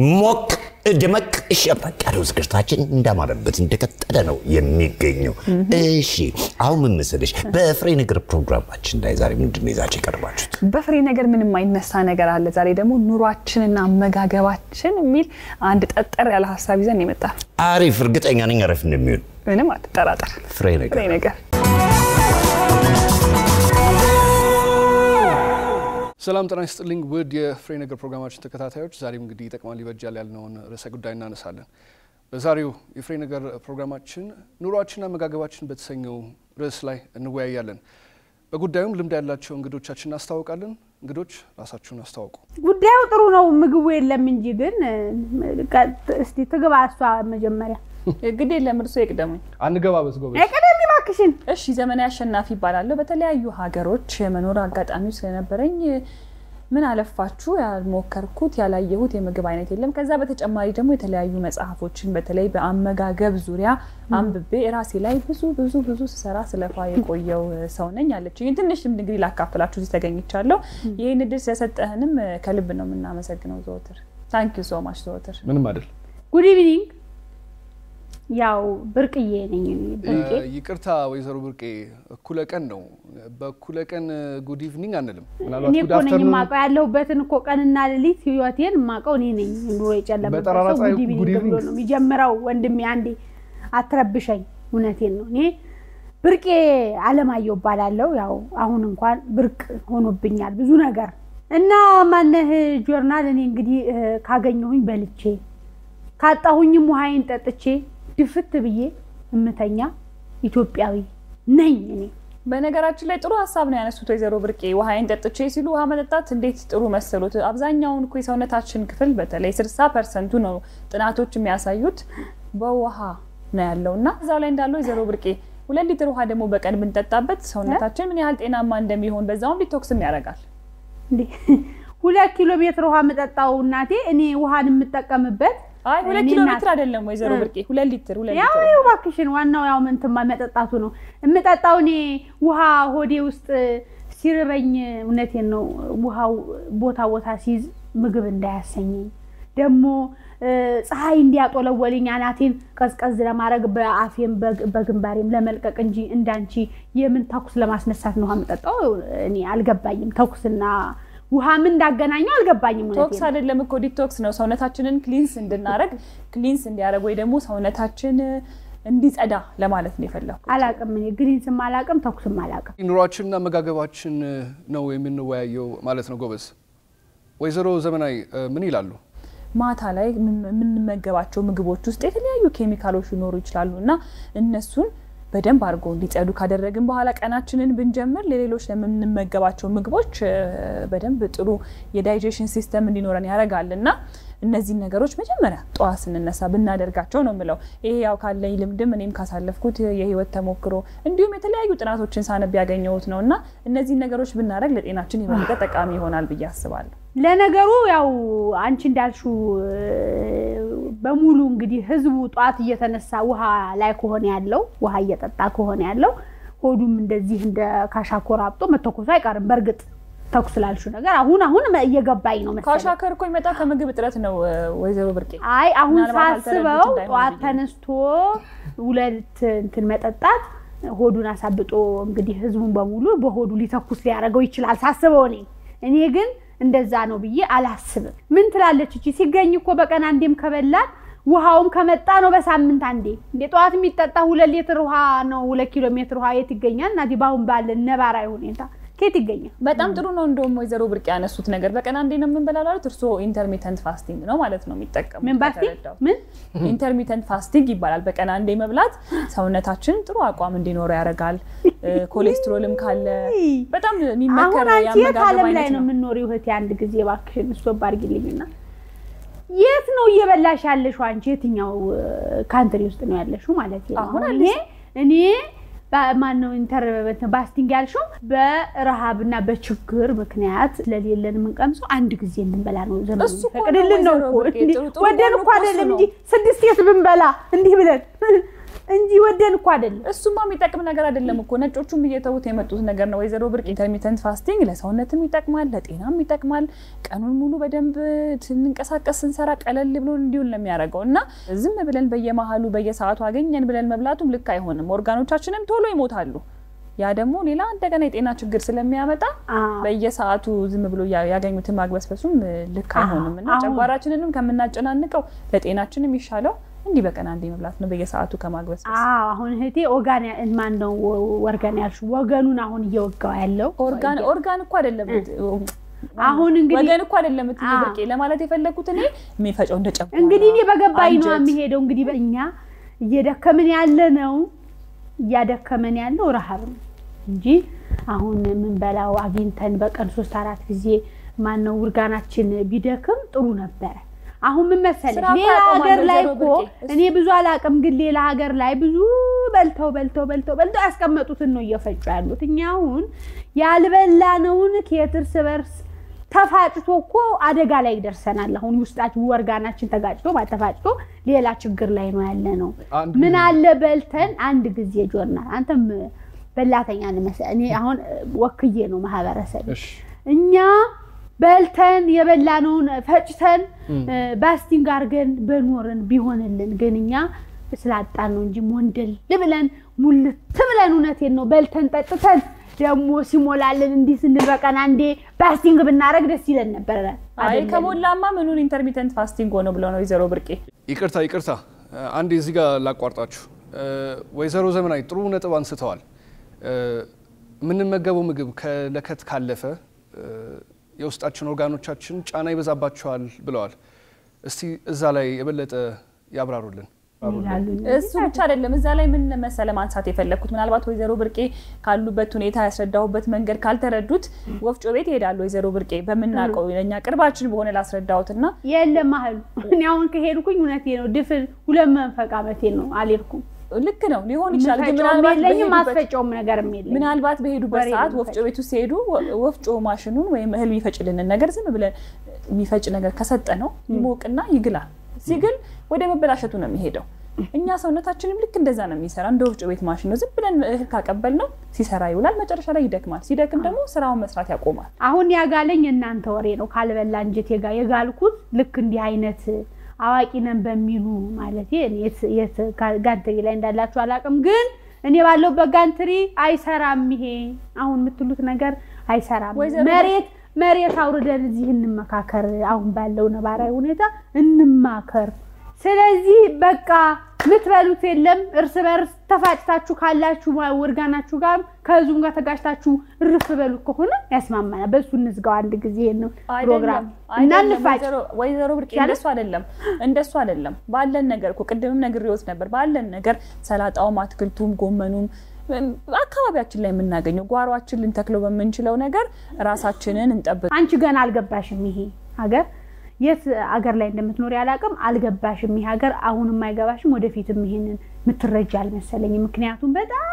ሞቅ ደመቅ ሸበቅ ያለው ዝግጅታችን እንዳማረበት እንደቀጠለ ነው የሚገኘው። እሺ አሁን ምን መሰለሽ፣ በፍሬ ነገር ፕሮግራማችን ላይ ዛሬ ምንድን ነው ይዛችሁ የቀርባችሁት? በፍሬ ነገር ምንም አይነሳ ነገር አለ። ዛሬ ደግሞ ኑሯችንና አመጋገባችን የሚል አንድ ጠጠር ያለ ሀሳብ ይዘን የመጣ አሪፍ፣ እርግጠኛ ነኝ አሪፍ እንደሚሆን። ምንም አትጠራጠር። ፍሬ ነገር ፍሬ ነገር ሰላም ጤና ይስጥልኝ ውድ የፍሬ ነገር ፕሮግራማችን ተከታታዮች፣ ዛሬም እንግዲህ ይጠቅማል ይበጃል ያልነውን ርዕሰ ጉዳይ እናነሳለን። በዛሬው የፍሬ ነገር ፕሮግራማችን ኑሯችንና አመጋገባችን በተሰኘው ርዕስ ላይ እንወያያለን። በጉዳዩም ልምድ ያላቸው እንግዶቻችን እናስታውቃለን። እንግዶች ራሳችሁን አስተዋውቁ። ጉዳዩ ጥሩ ነው፣ ምግቡ የለም እንጂ ግን እስቲ ትግባ እሷ መጀመሪያ። እንግዲህ የለም እርሶ ይቅደሙኝ። አንገባበት ጎበዝ። ቀደም እባክሽን። እሺ ዘመናዊ አሸናፊ ይባላለሁ። በተለያዩ ሀገሮች የመኖር አጋጣሚው ስለነበረኝ ምን አለፋችሁ ያልሞከርኩት ያላየሁት የምግብ አይነት የለም። ከዛ በተጨማሪ ደግሞ የተለያዩ መጽሐፎችን በተለይ በአመጋገብ ዙሪያ አንብቤ ራሴ ላይ ብዙ ብዙ ብዙ ስሰራ ስለፋ የቆየው ሰው ነኝ አለችኝ። ትንሽ ልምድ እንግዲህ ላካፍላችሁ እዚህ ተገኝቻለሁ። ይህን እድል ስለሰጠህንም ከልብ ነው የምናመሰግነው ዘወትር። ታንክ ዩ ሶ ማች ዘወትር። ምንም አይደል። ጉድ ኢቭኒንግ። ያው ብርቅዬ ነኝ እኔ ብርቄ። ይቅርታ ወይዘሮ ብርቄ፣ እኩለ ቀን ነው። በእኩለ ቀን ጉድ ኢቭኒንግ አንልም። እኔ ምናልባት ጉድ እኮ ነኝ አፍተርኑን የማውቀው ያለሁበትን እኮ ቀንና ሌሊት ህይወቴን የማውቀው እኔ ነኝ። ኑሮ የጨለመበት በጠራራ ሰው ፀሐይ ጉድ ጉድ ኢቭኒንግ ብሎ ኢቭኒንግ። ነው የሚጀምረው። ወንድሜ አንዴ አትረብሸኝ። እውነቴን ነው። እኔ ብርቄ አለማየሁ እባላለሁ። ያው አሁን እንኳን ብርቅ ሆኖብኛል ብዙ ነገር እና ማነህ ጆርናል እኔ እንግዲህ እ፣ ካገኘሁኝ በልቼ ካጣሁኝም ውሃዬን ጠጥቼ ድፍት ብዬ እምተኛ ኢትዮጵያዊ ነኝ እኔ። በነገራችን ላይ ጥሩ ሀሳብ ነው ያነሱት ወይዘሮ ብርቄ። ውሃዬን ጠጥቼ ሲሉ ውሃ መጠጣት እንዴት ጥሩ መሰሉት። አብዛኛውን እኮ የሰውነታችን ክፍል በተለይ ስልሳ ፐርሰንቱ ነው ጥናቶች የሚያሳዩት በውሃ ነው ያለው እና እዛው ላይ እንዳለው ወይዘሮ ብርቄ ሁለት ሊትር ውሃ ደግሞ በቀን ብንጠጣበት ሰውነታችን ምን ያህል ጤናማ እንደሚሆን በዛውም ዲቶክስም ያደርጋል። እንዴ ሁለት ኪሎ ሜትር ውሃ የምጠጣው እናቴ እኔ ውሃን የምጠቀምበት አይ ሁለት እኔ ኪሎ እናት- ሜትር አይደለም ወይዘሮ እ። ብርቄ ሁለት ሊትር ሁለት ያው ሊትር ይኸው እባክሽን ዋናው ያው ምንትማ መጠጣቱ ነው የምጠጣው እኔ ውሃ ሆዴ ውስጥ ሲርበኝ እውነቴን ነው ውሃው ቦታ ቦታ ሲይዝ ምግብ እንዳያሰኘኝ ደግሞ እ፣ ፀሐይ እንዲያጦለወልኝ አናቴን ቀዝቀዝ ለማድረግ በአፌም በግ- በግንባሬም ለመልቀቅ እንጂ እንዳንቺ የምን ተኩስ ለማስነሳት ነው ውሃ የምጠጣው እኔ አልገባኝም ተኩስና ውሃ ምን እንዳገናኘው አልገባኝም እውነቴን ቶክስ ነው። አይደለም እኮ ዲቶክስ ነው። ሰውነታችንን ክሊንስ እንድናረግ ክሊንስ እንዲያደርግ ወይ ደግሞ ሰውነታችን እንዲጸዳ ለማለት ነው የፈለኩት። አላቅም እኔ ግሪንስም አላቅም ተኩስም አላቅም ኑሯችንና አመጋገባችን ነው የምንወያየው ማለት ነው ጎበዝ። ወይዘሮ ዘመናዊ እ፣ ምን ይላሉ? ማታ ላይ የምን- የምንመገባቸው ምግቦች ውስጥ የተለያዩ ኬሚካሎች ሊኖሩ ይችላሉ እና እነሱን በደንብ አድርጎ እንዲጸዱ ካደረግን በኋላ ቀናችንን ብንጀምር ለሌሎች ለምንመገባቸው ምግቦች እ፣ በደንብ ጥሩ የዳይጀሽን ሲስተም እንዲኖረን ያደርጋል እና እነዚህን ነገሮች መጀመሪያ ጠዋት ስንነሳ ብናደርጋቸው ነው የምለው። ይሄ ያው ካለኝ ልምድም እኔም ካሳለፍኩት የህይወት ተሞክሮ እንዲሁም የተለያዩ ጥናቶችን ሳነብ ያገኘሁት ነው እና እነዚህን ነገሮች ብናደርግ ለጤናችን የበለጠ ጠቃሚ ይሆናል ብዬ አስባለሁ። ለነገሩ ያው አንቺ እንዳልሽው እ፣ በሙሉ እንግዲህ ህዝቡ ጠዋት እየተነሳ ውሃ ላይ ከሆነ ያለው ውሃ እየጠጣ ከሆነ ያለው ሆዱም እንደዚህ እንደ ካሻኮር አብጦ መተኮሱ አይቀርም። በእርግጥ ተኩስ ላልሽው ነገር አሁን አሁን እየገባኝ ነው መሰለኝ። ካሻከር እኮ ይመጣ ከምግብ እጥረት ነው እ፣ ወይዘሮ ብርቄ። አይ አሁን ምናልባት ሳስበው አልተረዱት እንዳይሆን ጠዋት ብዬ ነው። ተነስቶ ሁለት እንትን መጠጣት ሆዱን አሳብጦ እንግዲህ ህዝቡን በሙሉ በሆዱ ሊተኩስ ሊያደርገው ይችላል ሳስበው እኔ እኔ ግን እንደዛ ነው ብዬ አላስብም። ምን ትላለች እቺ ሲገኝ እኮ በቀን አንዴም ከበላን ውሃውም ከመጣ ነው በሳምንት አንዴ። እንደ ጠዋት የሚጠጣ ሁለት ሊትር ውሃ ነው ሁለት ኪሎ ሜትር ውሃ የት ይገኛል? እናቴ በአሁን ባለን ነባራዊ ሁኔታ ከየት ይገኛል? በጣም ጥሩ ነው። እንደውም ወይዘሮ ብርቅ ያነሱት ነገር በቀን አንዴ ነው የምንበላው ላሉት እርስዎ ኢንተርሚተንት ፋስቲንግ ነው ማለት ነው የሚጠቀሙት። ምን ፋስቲንግ ከተረዳሁት። ምን ኢንተርሚተንት ፋስቲንግ ይባላል። በቀን አንዴ መብላት ሰውነታችን ጥሩ አቋም እንዲኖረው ያደርጋል። እ፣ ኮሌስትሮልም ካለ በጣም አሁን የሚመከር አንቺ የት የአመጋገብ ዓለም ላይ አይነት ነው ነው። የምንኖሪው? እህቴ አንድ ጊዜ እባክሽን ስቶፕ አድርጊልኝና የት ነው እየበላሽ ያለሽው? አንቺ የትኛው ካንትሪ ውስጥ ነው ያለሽው ማለት ነው? አሁን አሁን እኔ እኔ ማን ነው ኢንተር ባስቲንግ ያልሽው በረሃብና በችግር ምክንያት ስለሌለን የምንቀምሰው አንድ ጊዜ እንድንበላ ነው ዘመኑ እሱ እኮ ፈቅድልን ነው ነው እኮ ወይዘሮ ብርቄ፣ እንዲህ ጥሩ ጥሩ ወደን ጎኑ እኮ እኮ እሱ አይደለም ነው። እንጂ ስድስት የት ብንበላ እንዲህ ብለን እንጂ ወደን እኮ አይደለም። እሱማ የሚጠቅም ነገር አይደለም እኮ ነጮቹም እየተዉት የመጡት ነገር ነው። ወይዘሮ ብርቅ ኢንተርሚተንት ፋስቲንግ ለሰውነትም ይጠቅማል፣ ለጤናም ይጠቅማል። ቀኑን ሙሉ በደንብ ስንንቀሳቀስ ስንሰራ ቀለል ብሎን እንዲሁን ነው የሚያደርገው እና ዝም ብለን በየመሀሉ በየሰዓቱ አገኘን ብለን መብላቱም ልክ አይሆንም። ኦርጋኖቻችንም ቶሎ ይሞታሉ። ያ ደግሞ ሌላ እንደገና የጤና ችግር ስለሚያመጣ በየሰዓቱ ዝም ብሎ ያገኙትን ማግበስበሱም ልክ አይሆንም እና ጨጓራችንንም ከምናጨናንቀው ለጤናችን የሚሻለው እንዲህ በቀን አንዴ መብላት ነው፣ በየሰዓቱ ከማግበስበስ። አሁን እህቴ ኦርጋን ማን ነው ወርጋን ያልሽው? ወገኑን አሁን እየወጋው ያለው ኦርጋን ኦርጋን እኮ አይደለም አሁን እንግዲህ ወገን እኮ አይደለም እትዬ ብርቄ ለማለት የፈለኩት እኔ የሚፈጨው እንደ ጨጓራ እንግዲህ እኔ በገባኝ ነው አንጀት። የሚሄደው። እንግዲህ በእኛ እየደከምን ያለ ነው እያደከመን ያለው ረሃብ ነው እንጂ አሁን የምንበላው አግኝተን በቀን ሶስት አራት ጊዜ ማነው ውርጋናችን ቢደክም ጥሩ ነበረ። አሁን ምን መሰለሽ ስራ እኮ ሌላ ያቆማል ሀገር ላይ ወይዘሮ እኮ ብርቄ። እኔ ብዙ አላውቅም፣ ግን ሌላ ሀገር ላይ ብዙ በልተው በልተው በልተው በልተው ያስቀመጡትን ነው እየፈጩ ያሉት። እኛ አሁን ያልበላነውን ከየት እርስ በርስ ተፋጭቶ እኮ አደጋ ላይ ደርሰናል። አሁን ውስጣችን ወርጋናችን ተጋጭቶ ተፋጭቶ ሌላ ችግር ላይ ነው ያለ ነው። አንድ ምን ጊዜ- አለ በልተን አንድ ጊዜ ጆርና አንተም በላተኛ ንመሰ እኔ አሁን ወክዬ ነው ማህበረሰብ እሺ እኛ በልተን የበላነውን ፈጭተን ባስቲንግ አድርገን በኖርን ቢሆንልን ግን እኛ ስላጣን ነው እንጂ ሞንደል ብለን ሙልት ብለን እውነቴን ነው በልተን ጠጥተን ደግሞ ሲሞላልን እንዲህ ስንል በቀን አንዴ ባስቲንግ ብናደርግ ደስ ይለን ነበረ። አይ አይደለም? ከሞላማ ምኑን ኢንተርሚተንት ፋስቲንግ ሆነ ብለው ነው ወይዘሮ ብርቄ ይቅርታ ይቅርታ፣ አንዴ እዚህ ጋር ላቋርጣችሁ። ወይዘሮ ዘመናዊ ጥሩ ነጥብ አንስተዋል። የምንመገበው ምግብ ከለከት ካለፈ የውስጣችን ኦርጋኖቻችን ጫና ይበዛባቸዋል ብለዋል። እስቲ እዛ ላይ የበለጠ ያብራሩልን። ይላሉ። እሱ ብቻ አይደለም። እዛ ላይ ምን መሰለ ማንሳት የፈለግኩት ምናልባት ወይዘሮ ብርቄ ካሉበት ሁኔታ ያስረዳሁበት መንገድ ካልተረዱት ወፍጮ ቤት ይሄዳሉ። ወይዘሮ ብርቄ በምናውቀው ለእኛ ቅርባችን በሆነ ላስረዳሁትና የለም አህሉ እኔ አሁን ከሄድኩኝ እውነቴ ነው ድፍን ሁለት መንፈቅ ዓመቴ ነው አልሄድኩም። ልክ ነው ሊሆን ይችላል። ግን የምፈጨውም ምናልባት የለኝም በሄዱበት- ማስፈጨውም ነገርም የለኝም። ምናልባት በሄዱበት ወሬ ሰዓት ነው ወፍጮ ቤቱ ሲሄዱ ወ- ወፍጮ ማሽኑን ወይም እህል የሚፈጭልንን ነገር ዝም ብለን የሚፈጭ ነገር ከሰጠ ነው ይሞቅና ይግላል። ሲግል ወደ መበላሸቱ ነው የሚሄደው። እኛ ሰውነታችንም ልክ እንደዛ ነው የሚሰራ እንደ ወፍጮ ቤት ማሽን ነው። ዝም ብለን እህል ካቀበል ነው ሲሰራ ይውላል። መጨረሻ ላይ ይደክማል። ሲደክም ደግሞ ስራውን መስራት ያቆማል። አሁን ያጋለኝ እናንተ ወሬ ነው። ካልበላ እንጀት የጋ የጋልኩት ልክ እንዲህ አይነት አዋቂ ነን በሚሉ ማለት የት ጋንትሪ ላይ እንዳላችሁ አላውቅም፣ ግን እኔ ባለሁበት ጋንትሪ አይሰራም። ይሄ አሁን የምትሉት ነገር አይሰራም። ወይዘሮ- መሬት መሬት አውርደን እዚህ እንመካከር። አሁን ባለው ነባራዊ ሁኔታ እንማከር። ስለዚህ በቃ የምትበሉት የለም። እርስ በርስ ተፋጭታችሁ ካላችሁ ወርጋናችሁ ጋር ከዙም ጋር ተጋጭታችሁ እርፍ በሉት ከሆነ ያስማማናል። በሱ እንዝጋው አንድ ጊዜ ነው ፕሮግራም እና አይደለም እንፋጭ። ወይዘሮ- ወይዘሮ ብርቄ ይቻላል? እንደሱ አይደለም እንደሱ አይደለም። ባለን ነገር እኮ ቅድምም ነግሬዎት ነበር። ባለን ነገር ሰላጣውም፣ አትክልቱም፣ ጎመኑም እም፣ አካባቢያችን ላይ የምናገኘው ጓሯችን ልንተክለው በምንችለው ነገር ራሳችንን እንጠብቅ። አንቺ ገና አልገባሽም። ይሄ ሀገር የት አገር ላይ እንደምትኖሪ አላውቅም። አልገባሽም። ይሄ ሀገር አሁንም አይገባሽም። ወደፊትም ይሄንን የምትረጃ አልመሰለኝም። ምክንያቱም በጣም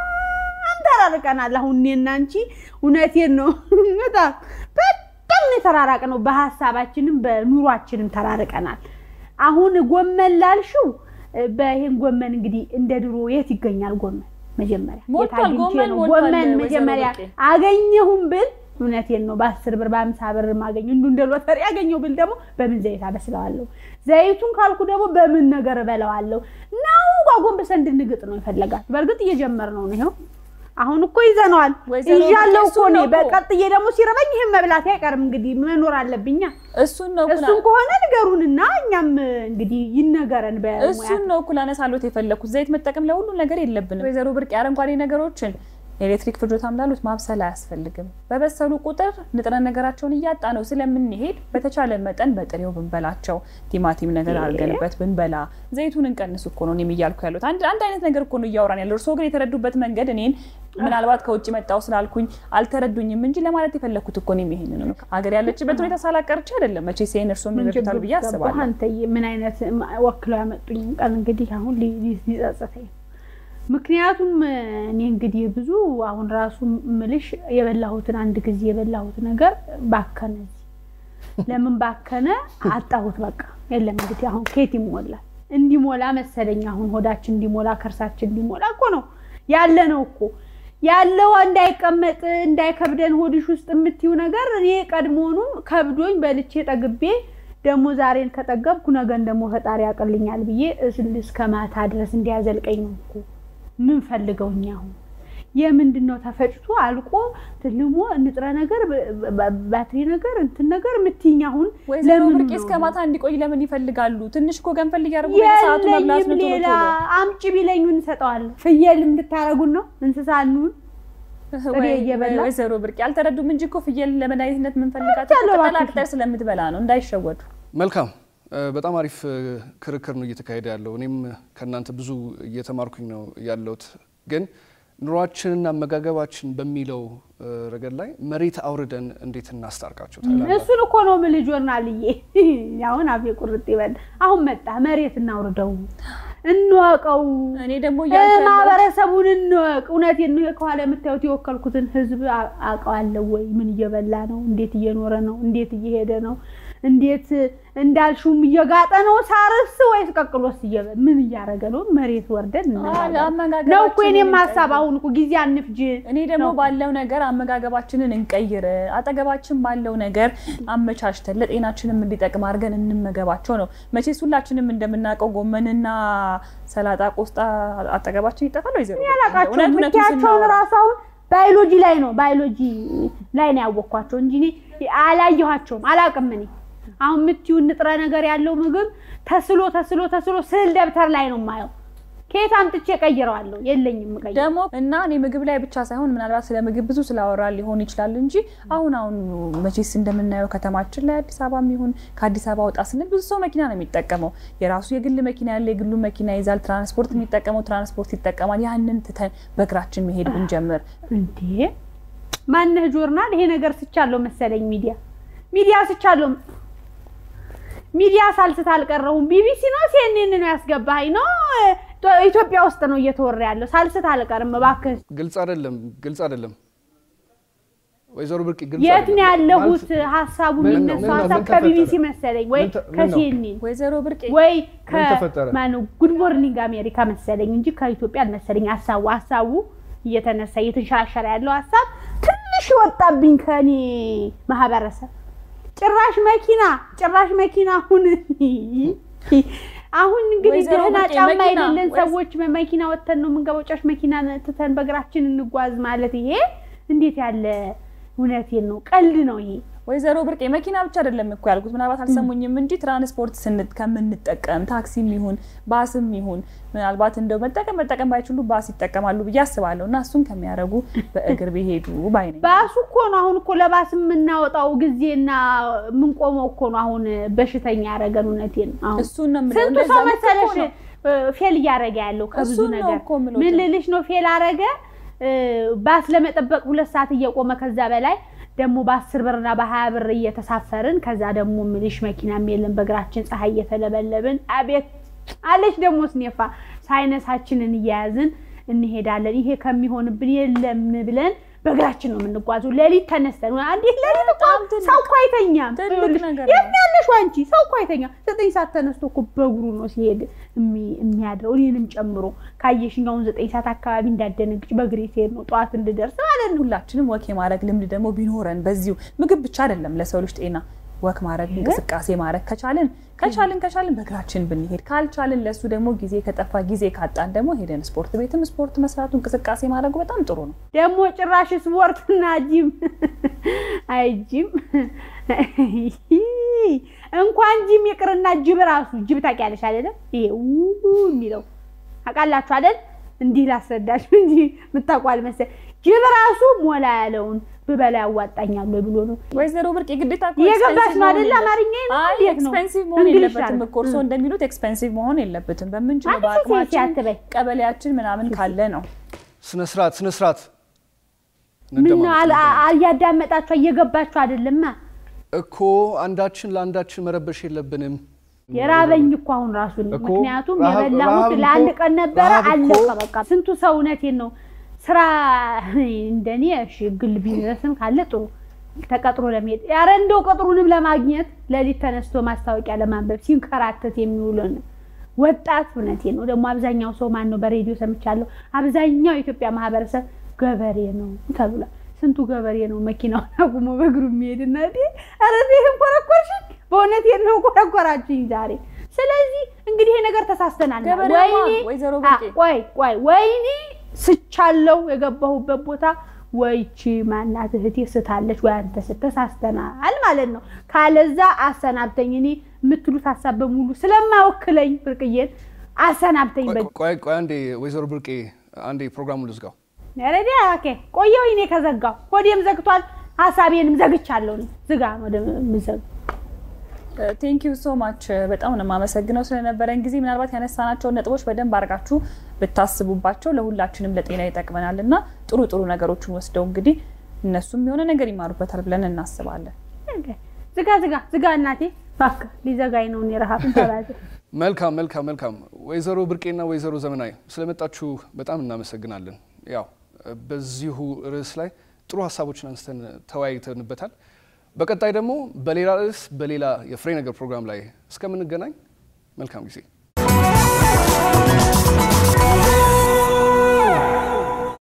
ተራርቀናል። አሁን እኔና አንቺ እውነቴን ነው በጣም በጣም ነው የተራራቅነው። በሀሳባችንም በኑሯችንም ተራርቀናል። አሁን ጎመን ላልሽው በይህን ጎመን እንግዲህ እንደ ድሮ የት ይገኛል ጎመን? መጀመሪያ የት ሞልቷል፣ አግኝቼ ጎመን ነው ሞልቷል ጎመን ወይዘሮ መጀመሪያ ብርቄ። አገኘሁም ብል እውነቴን ነው በአስር ብር በአምሳ ብር ማገኘው እንዱ እንደ ሎተሪ ያገኘው ብል ደግሞ በምን ዘይት አበስለዋለሁ? ዘይቱን ካልኩ ደግሞ በምን ነገር እበለዋለሁ? ነው ጓጎንበሰ እንድንግጥ ነው የፈለጋት። በእርግጥ እየጀመርነው ነው ይኸው አሁን እኮ ይዘነዋል። ወይዘሮ ይዣለሁ ብርቄ እኮ እሱን እኔ ነው እኮ። በቀጥዬ ደግሞ ሲረበኝ ይህን መብላት አይቀርም እንግዲህ መኖር አለብኛ። እሱን ነው እሱን ከሆነ ንገሩንና እኛም እንግዲህ ይነገረን በሙያ እሱን ነው እኩል አነሳሎት የፈለኩት። ዘይት መጠቀም ለሁሉ ነገር የለብንም። ወይዘሮ ብርቅ አረንጓዴ ነገሮችን ኤሌክትሪክ ፍጆታም ላሉት ማብሰል አያስፈልግም። በበሰሉ ቁጥር ንጥረ ነገራቸውን እያጣ ነው ስለምንሄድ በተቻለ መጠን በጥሬው ብንበላቸው፣ ቲማቲም ነገር አድርገንበት ብንበላ፣ ዘይቱን እንቀንስ እኮ ነው እኔም እያልኩ ያሉት። አንድ አንድ አይነት ነገር እኮ ነው እያወራን ያለው። እርስዎ ግን የተረዱበት መንገድ እኔን ምናልባት ከውጭ መጣው ስላልኩኝ አልተረዱኝም እንጂ ለማለት የፈለኩት እኮ እኔም ይሄንን ነው። ሀገር ያለችበት ሁኔታ ሳላቀርቼ አይደለም መቼ ሲሄን እርስዎም ምን ይረዱታል ችግር ብዬ ገባህ አስባለሁ። አንተዬ? ምን አይነት ወክለው ያመጡኝ ቀን እንግዲህ አሁን ሊ- ሊ- ሊጸጽተኝ ነው። ምክንያቱም እኔ እንግዲህ ብዙ አሁን ራሱ ምልሽ የበላሁትን አንድ ጊዜ የበላሁት ነገር ባከነ። እዚህ ለምን ባከነ? አጣሁት። በቃ የለም እንግዲህ አሁን ኬት ይሞላል። እንዲሞላ መሰለኝ። አሁን ሆዳችን እንዲሞላ ከርሳችን እንዲሞላ እኮ ነው ያለ ነው እኮ ያለው እንዳይቀመጥ እንዳይከብደን ሆድሽ ውስጥ የምትይው ነገር እኔ ቀድሞውኑ ከብዶኝ በልቼ ጠግቤ ደግሞ ዛሬን ከጠገብኩ ነገን ደግሞ ፈጣሪ ያቀልኛል ብዬ እስከ ማታ ድረስ እንዲያዘልቀኝ ነው እኮ ምን ፈልገው እኛ አሁን የምንድን ነው ተፈጭቶ አልቆ ትልሞ ንጥረ ነገር ባትሪ ነገር እንትን ነገር የምትይኝ አሁን ወይዘሮ ብርቄ እስከ ማታ እንዲቆይ ለምን ይፈልጋሉ? ትንሽ እኮ ገንፈል እያደረጉ ሰዓቱ መብላት የለኝም ነው ቶሎ ሌላ ቶሎ። አምጪ ቢለኝ እንሰጠዋለን። ፍየል እንድታረጉን ነው እንስሳ እንሁን ጥሬ ወይ- እየበላ ወይዘሮ ብርቄ አልተረዱም እንጂ እኮ ፍየል ለመድኃኒትነት የምንፈልጋት ያለው ቅጠላ እባክሽ። ቅጠል ስለምትበላ ነው፣ እንዳይሸወዱ። መልካም እ፣ በጣም አሪፍ እ፣ ክርክር ነው እየተካሄደ ያለው። እኔም ከእናንተ ብዙ እየተማርኩኝ ነው ያለሁት። ግን ኑሯችንና አመጋገባችን በሚለው እ፣ ረገድ ላይ መሬት አውርደን እንዴት እናስታርቃቸው ታላላችሁ? እሱን እኮ ነው የምልህ ጆርናልዬ። አሁን አፌ ቁርጥ ይበል። አሁን መጣ መሬት እናውርደው፣ እንወቀው፣ እኔ ደግሞ እያልኩ ያለሁት ማህበረሰቡን እንወቅ። እውነቴን ነው። ከኋላ የምታዩት የወከልኩትን ህዝብ አ- አውቀዋለሁ ወይ? ምን እየበላ ነው? እንዴት እየኖረ ነው? እንዴት እየሄደ ነው? እንዴት እንዳልሹም እየጋጠ ነው ሳርስ ወይስ ቀቅሎስ እየበ ምን እያደረገ ነው? መሬት ወርደን እንነጋገር አመጋገባችንን ነው እኮ የእኔም እንቀይር። ሀሳብ። አሁን እኮ ጊዜ አንፍጅ። እኔ ደግሞ ነው። ባለው ነገር አመጋገባችንን እንቀይር፣ አጠገባችን ባለው ነገር አመቻችተን ለጤናችንም እንዲጠቅም አድርገን እንመገባቸው ነው። መቼስ ሁላችንም እንደምናውቀው ጎመንና ሰላጣ፣ ቆስጣ አጠገባችን ይጠፋል። ወይዘሮ ያላቃቸው እውነት እውነቱን ምክንያቸውን ስናወራ ራሱ አሁን ባዮሎጂ ላይ ነው ባዮሎጂ ላይ ነው ያወቅኳቸው እንጂ እኔ አላየኋቸውም፣ አላውቅም። እኔ አሁን የምትይውን ንጥረ ነገር ያለው ምግብ ተስሎ ተስሎ ተስሎ ስዕል ደብተር ላይ ነው የማየው። ከየት አምጥቼ ቀይረዋለሁ? የለኝም ቀይረ ደግሞ እና እኔ ምግብ ላይ ብቻ ሳይሆን ምናልባት ስለ ምግብ ብዙ ስላወራ ሊሆን ይችላል እንጂ አሁን አሁን መቼስ እንደምናየው ከተማችን ላይ አዲስ አበባ የሚሆን ከአዲስ አበባ ወጣ ስንል ብዙ ሰው መኪና ነው የሚጠቀመው። የራሱ የግል መኪና ያለ የግሉ መኪና ይዛል። ትራንስፖርት የሚጠቀመው ትራንስፖርት ይጠቀማል። ያንን ትተን በእግራችን መሄድ ብንጀምር እንዴ ማነህ ጆርናል? ይሄ ነገር ስቻለሁ መሰለኝ ሚዲያ ሚዲያ ስቻለሁ ሚዲያ ሳልስት አልቀረሁም። ቢቢሲ ነው ሲኤንኤን ነው ያስገባኝ ነው ኢትዮጵያ ውስጥ ነው እየተወራ ያለው። ሳልስት አልቀርም እባክህ። ግልጽ አይደለም፣ ግልጽ አይደለም። ወይዘሮ ብርቅ ግልጽ የት ነው አይደለም። ያለሁት? ማለት ሀሳቡ ምን ነው- የሚነሳው ምን ነው- ሀሳብ ምን ከቢቢሲ ተፈጠረ? መሰለኝ ወይ ምን ተ- ምን ነው? ከሲኤንኤን ወይዘሮ ብርቄ ወይ ምን ተፈጠረ? ከማነው ጉድ ሞርኒንግ አሜሪካ መሰለኝ እንጂ ከኢትዮጵያ አልመሰለኝ። ሀሳቡ ሀሳቡ እየተነሳ እየተንሸራሸረ ያለው ሀሳብ ትንሽ ወጣብኝ ከኔ ማህበረሰብ። ጭራሽ መኪና ጭራሽ መኪና አሁን አሁን እንግዲህ ወይዘሮ ደህና ብርቄ ጫማ መኪና የሌለን ወይስ- ሰዎች መኪና ወተን ነው የምንገባው። ጭራሽ መኪና ትተን በእግራችን እንጓዝ ማለት ይሄ እንዴት ያለ እውነቴን ነው፣ ቀልድ ነው ይሄ። ወይዘሮ ብርቄ መኪና ብቻ አይደለም እኮ ያልኩት፣ ምናልባት አልሰሙኝም እንጂ ትራንስፖርት ስን- ከምንጠቀም ታክሲም ይሁን ባስም ይሁን ምናልባት እንደው መጠቀም መጠቀም ባይችሉ ባስ ይጠቀማሉ ብዬ አስባለሁ። እና እሱን ከሚያደርጉ በእግር ቢሄዱ ባይ ነኝ። ባሱ እኮ ነው አሁን እኮ ለባስ የምናወጣው ጊዜና የምንቆመው እኮ ነው አሁን በሽተኛ ያደረገን። እውነቴን ነው። አሁን እሱን ነው የምለው። ስንቱ እንደዛ ሰው ልክ መሰለሽ እኮ ነው። እ፣ ፌል እያደረገ ያለው ከብዙ እሱን ነው ነገር እኮ የምለው። ምን ልልሽ ነው ፌል አረገ እ፣ ባስ ለመጠበቅ ሁለት ሰዓት እየቆመ ከዛ በላይ ደግሞ በአስር ብርና በሀያ ብር እየተሳፈርን ከዛ ደግሞ ምልሽ መኪናም የለም በእግራችን ፀሐይ እየተለበለብን አቤት አለች ደግሞ ስኔፋ ሳይነሳችንን እያያዝን እንሄዳለን። ይሄ ከሚሆንብን የለም ብለን በእግራችን ነው የምንጓዘው። ሌሊት ተነስተን እንዲህ ሌሊት እኮ በጣም ትልቅ- ሰው እኮ አይተኛም። ትልቅ ይኸውልሽ፣ ነገር የት ነው። ያለሽ አንቺ? ሰው እኮ አይተኛም። ዘጠኝ ሰዓት ተነስቶ እኮ በእግሩ ነው ሲሄድ የሚ- የሚያድረው እኔንም ጨምሮ። ካየሽኝ አሁን ዘጠኝ ሰዓት አካባቢ እንዳደነግጭ በእግሬ ሲሄድ ነው ጠዋት እንድደርስ ማለት ነው። ሁላችንም ወክ የማድረግ ልምድ ደግሞ ቢኖረን በዚሁ ምግብ ብቻ አይደለም ለሰው ልጅ ጤና ወክ ማድረግ እንቅስቃሴ ማድረግ ከቻልን ከቻልን ከቻልን በእግራችን ብንሄድ ካልቻልን ለእሱ ደግሞ ጊዜ ከጠፋ ጊዜ ካጣን ደግሞ ሄደን ስፖርት ቤትም ስፖርት መስራቱ እንቅስቃሴ ማድረጉ በጣም ጥሩ ነው። ደግሞ ጭራሽ ስፖርትና ጂም አይ ጂም እንኳን ጂም ይቅርና ጅብ ራሱ ጅብ ታውቂያለሽ አይደለም? ይሄ ው የሚለው ታውቃላችሁ አይደል? እንዲህ ላስረዳሽ እንጂ የምታውቋል መሰል ጅብ ራሱ ሞላ ያለውን ብበላ ያዋጣኛል ወይ ብሎ ነው። ወይዘሮ ብርቅ የግዴታ እኮ እየገባሽ expensive ነው አይደል? መሆን አማርኛ ነው አይ እንዴት ነው? ኤክስፔንሲቭ መሆን እንግሊሽ የለበትም አለ። እኮ እርስዎ እንደሚሉት ኤክስፔንሲቭ መሆን የለበትም። በምንችለው አንቺ ሴት በአቅማችን አትበይ። ቀበሌያችን ምናምን ካለ ነው። ስነ ስርዓት ስነ ስርዓት ምን ነው እንደማለት አል- ነው። አልያዳመጣችሁ እየገባችሁ አይደለማ። እኮ አንዳችን ለአንዳችን መረበሽ የለብንም። የራበኝ እኮ አሁን ራሱ ነው። እኮ ምክንያቱም ረሃብ- የበላሁት ረሃብ እኮ- ለአንድ ቀን ነበረ ረሃብ እኮ- አለቀ በቃ። ስንቱ ሰው እውነቴን ነው ስራ እንደኔ እሺ፣ ግል ቢዝነስም ካለ ጥሩ ተቀጥሮ ለመሄድ ያረ እንደው ቅጥሩንም ለማግኘት ሌሊት ተነስቶ ማስታወቂያ ለማንበብ ሲንከራተት የሚውልን ወጣት እውነቴ ነው ደግሞ አብዛኛው ሰው ማን ነው በሬዲዮ ሰምቻለሁ አብዛኛው የኢትዮጵያ ማህበረሰብ ገበሬ ነው ተብሏል ስንቱ ገበሬ ነው መኪናውን አቁሞ በእግሩ የሚሄድ እና ኧረ ይህን ኮረኮርሽኝ በእውነት ነው ኮረኮራችኝ ዛሬ ስለዚህ እንግዲህ ይሄ ነገር ተሳስተናል ገበሬማ ወይኔ ወይዘሮ አ- ብርቄ ቆይ ቆይ ወይኔ ስቻለው የገባሁበት ቦታ ወይቺ ማናት እህቴ ስታለች ወይ አንተ ስት ተሳስተናል ማለት ነው። ካለዛ አሰናብተኝ። እኔ የምትሉት ሀሳብ በሙሉ ስለማይወክለኝ ብርቅዬን አሰናብተኝ። በ ቆይ ቆይ አንዴ ወይዘሮ ብርቄ አንዴ ፕሮግራሙን ልዝጋው። ረዲ ኦኬ፣ ቆየሁ እኔ ከዘጋው ሆዴም ዘግቷል፣ ሀሳቤንም ዘግቻለሁ። እኔ ዝጋ ወደ ምዘግ ቴንክ ዩ ሶ ማች በጣም ነው የማመሰግነው ስለነበረን ጊዜ። ምናልባት ያነሳናቸውን ነጥቦች በደንብ አድርጋችሁ ብታስቡባቸው ለሁላችንም ለጤና ይጠቅመናል እና ጥሩ ጥሩ ነገሮችን ወስደው እንግዲህ እነሱም የሆነ ነገር ይማሩበታል ብለን እናስባለን። ዝጋ ዝጋ ዝጋ፣ እናቴ እባክህ ሊዘጋኝ ነው። እኔ ረሀብን ተባዘ መልካም መልካም መልካም። ወይዘሮ ብርቄና ወይዘሮ ዘመናዊ ስለመጣችሁ በጣም እናመሰግናለን። ያው በዚሁ ርዕስ ላይ ጥሩ ሀሳቦችን አንስተን ተወያይተንበታል። በቀጣይ ደግሞ በሌላ ርዕስ በሌላ የፍሬ ነገር ፕሮግራም ላይ እስከምንገናኝ መልካም ጊዜ